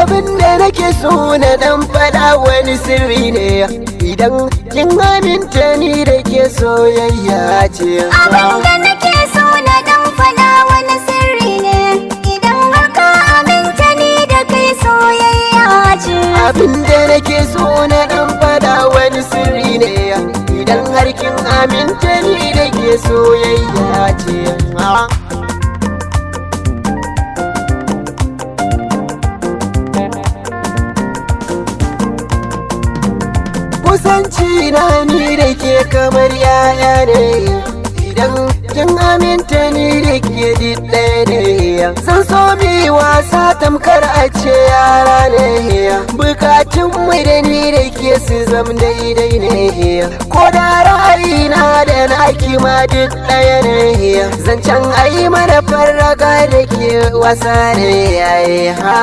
abin da nake so na dan faɗa wani sirri ne idan kin aminta ni da ke soyayya ce Abin da nake so na dan faɗa wani sirri ne idan har ka aminta ni da kai soyayya ce. abin da nake so na dan faɗa wani sirri ne idan har kin aminta ni da ke soyayya ce kusanci na ni da ke kamar yaya ne idan kin aminta ni da ke ɗaya ne san so mi wasa tamkar a ce yara ne bukatun mu da ni da ke su zam daidai ne ko da ra'ayina da naki ma duk ɗaya ne zancen ayi mana farraga da ke wasa ne yayi ha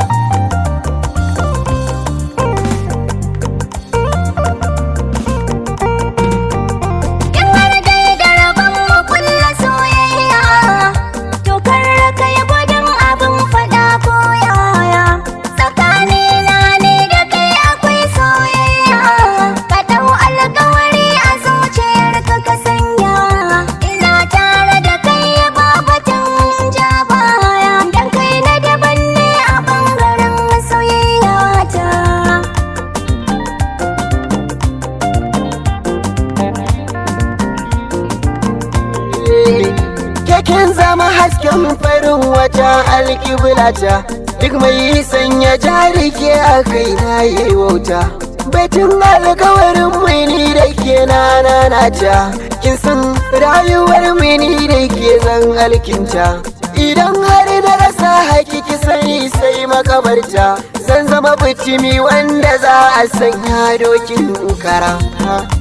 In har dai da rabon mu kulla soyayya, to kar ka yi gudun abin faɗa ko yaya. Tsakanina ne da kai akwai soyayya, ka ɗau alkawari a zuciyarka ka sanya. Ina tare da kai ba batun ja baya, dan kai na daban ne a ɓangaren soyayya ta. Keken zama hasken farin wata alkiblata duk mai sanya jarike a kai na yi wauta. Baitin alkawarin mini da ke nanata kin san rayuwar mini da ke zan alkinta. Idan har na rasa hakiki sani sai makabarta zan zama bitimi wanda za a sanya dokin kara.